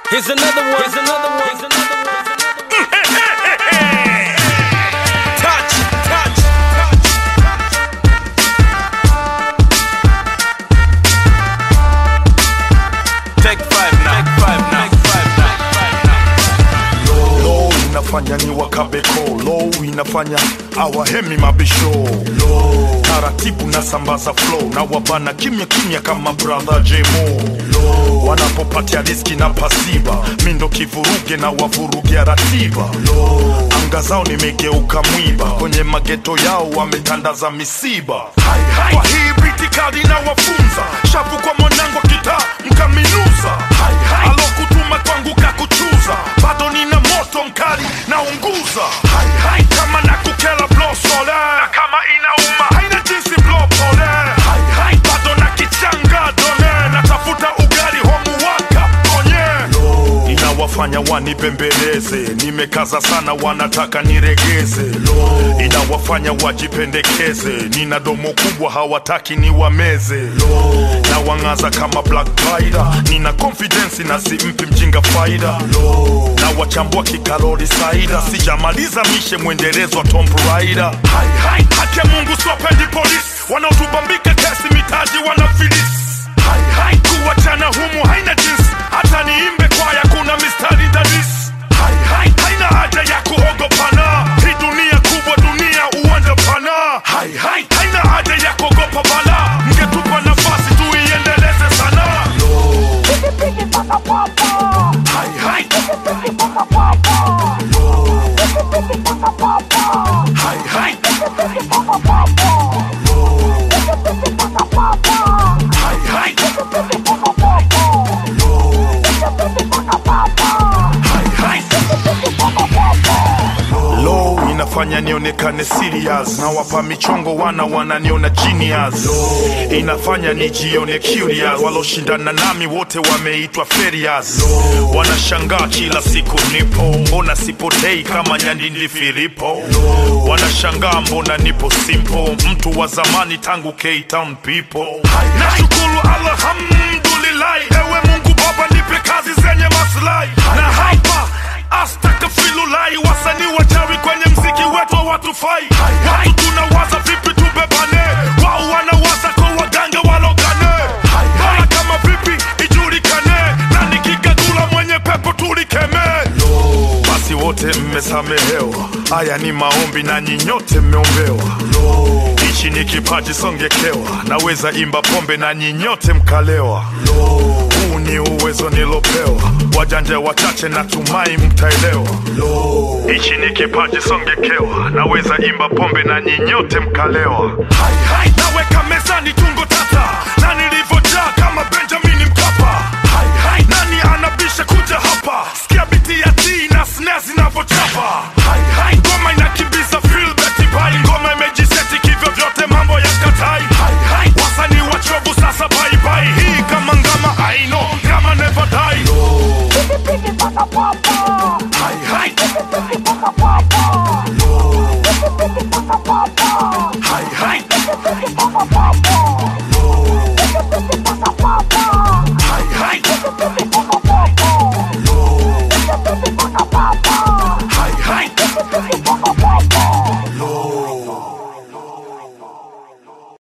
Here's another one. Here's another one. Here's another one. Touch, touch, touch. Take five now. Take five now. Take five now. low inafanya ni wakabeko low inafanya awahemi mabisho low taratibu na sambaza flow na wabana kimya kimya kama brother jemo low wanapopatia riski na pasiba mindo kivuruge na wavurugia ratiba low anga zao nimegeuka mwiba kwenye mageto yao wametandaza misiba hai, hai. kwa hii britikadi na wafunza shavu kwa mwanangu kitaa mkaminuza hai, hai. alokutuma kwangu kakuchuza bado nina moto mkali naunguza hai, hai. kama nakukela blow sole na kama inauma haina jinsi blow pole hai, hai. bado na kichanga done natafuta ugali homuwaka onye inawafanya wanipembeleze nimekaza sana wanataka niregeze inawafanya wajipendekeze nina domo kubwa hawataki niwameze na wang'aza kama black Spider. nina confidence na simpi mjinga faida na wachambua kikalori saida sijamaliza mishe mwendelezo wa Tomb Raider hai, hai. haki ya mungu siwapendi polisi wanaotubambika kesi mitaji wanafilisi hai, hai. kuwachana humu haina jinsi hata niimbe kwaya kuna mistari dadisi hai, hai. haina haja ya kuogopana hii dunia kubwa dunia uwanja pana hai, hai. haina haja ya kuogopa bala mngetupa nafasi tuiendeleze sana hai, hai. Hai, hai. Hai, hai. Hai, hai. Low inafanya nionekane serious na wapa michongo wana wananiona genius inafanya nijione curious waloshindana nami wote wameitwa ferias wanashangaa kila siku nipo mbona sipotei kama nyandindi filipo wanashangaa mbona nipo simple mtu wa zamani tangu K-Town people nashukuru alhamdulillahi ewe mungu baba nipe kazi zenye maslahi na hapa astakafilulai wasanii wachawi kwenye mziki wetu hawatufai watu tunawaza vipi tubebane wao wanawaza kwa waganga walogane bora kama vipi ijulikane na nikigagula mwenye pepo tulikemee basi wote mmesamehewa haya ni maombi na nyinyote mmeombewa hichi ni kipaji songekewa naweza imba pombe na nyinyote mkalewa huu ni uwezo nilopewa wajanja wachache natumai mtaelewa hichi ni kipaji songekewa naweza imba pombe na nyinyote mkalewa hai, hai. naweka mezani